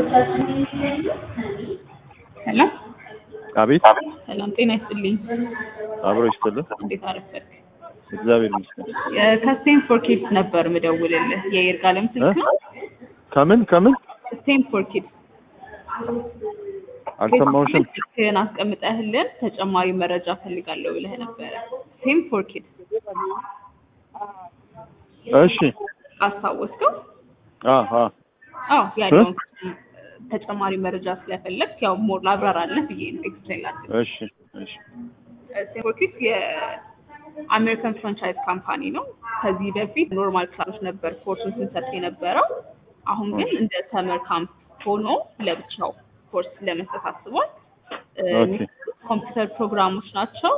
ሄሎ አቤት ሰላም ጤና ይስጥልኝ። አብሮ ይስጥልን። እንዴት አረፈድክ? እግዚአብሔር ይመስገን። ከስቴም ፎር ኪድስ ነበር ምደውልልህ። የይርጋለም ስልክ ነው። ከምን ከምን ስቴም ፎር ኪድስ አልሰማሁሽም። ስልክህን አስቀምጠህልን ተጨማሪ መረጃ ፈልጋለሁ ብለህ ነበረ። ስቴም ፎር ኪድስ እሺ አስታወስከው? አ አ አዎ ያለውን ተጨማሪ መረጃ ስለፈለግ ያው ሞር ላብራራለህ ብዬ ነው ኤክስፕሌን ላድርግ። እሺ እሺ ስቴም ፎር ኪድስ የአሜሪካን ፍራንቻይዝ ካምፓኒ ነው። ከዚህ በፊት ኖርማል ክላሶች ነበር ኮርሱን ስንሰጥ የነበረው። አሁን ግን እንደ ሰመር ካምፕ ሆኖ ለብቻው ኮርስ ለመስጠት አስቧል። ኦኬ ኮምፒውተር ፕሮግራሞች ናቸው።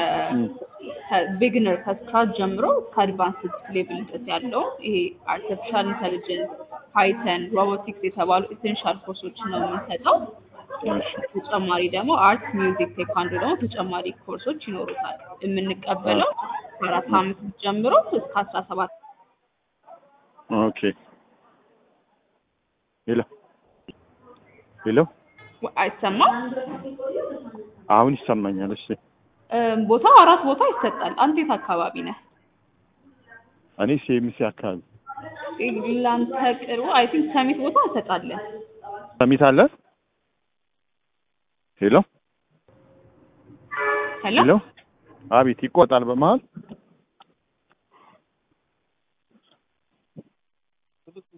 ከቢግነር ከስክራች ጀምሮ ከአድቫንስድ ሌቭል ድረስ ያለው ይሄ አርቲፊሻል ኢንተሊጀንስ፣ ፓይተን፣ ሮቦቲክስ የተባሉ ኢሴንሻል ኮርሶችን ነው የምንሰጠው። እሺ ተጨማሪ ደግሞ አርት፣ ሚውዚክ፣ ቴኳንዶ ደግሞ ተጨማሪ ኮርሶች ይኖሩታል። የምንቀበለው ከአራት አመት ጀምሮ እስከ አስራ ሰባት ኦኬ ሄሎ ሄሎ አይሰማም። አሁን ይሰማኛል። እሺ እም፣ ቦታው አራት ቦታ ይሰጣል። አንተ የት አካባቢ ነህ? እኔ ሴሚሲ አካባቢ ለአንተ ቅርቡ አይ ቲንክ ሰሚት ቦታ እንሰጣለን። ሰሚት አለ። ሄሎ ሄሎ ሄሎ አቤት ይቆጣል በመሀል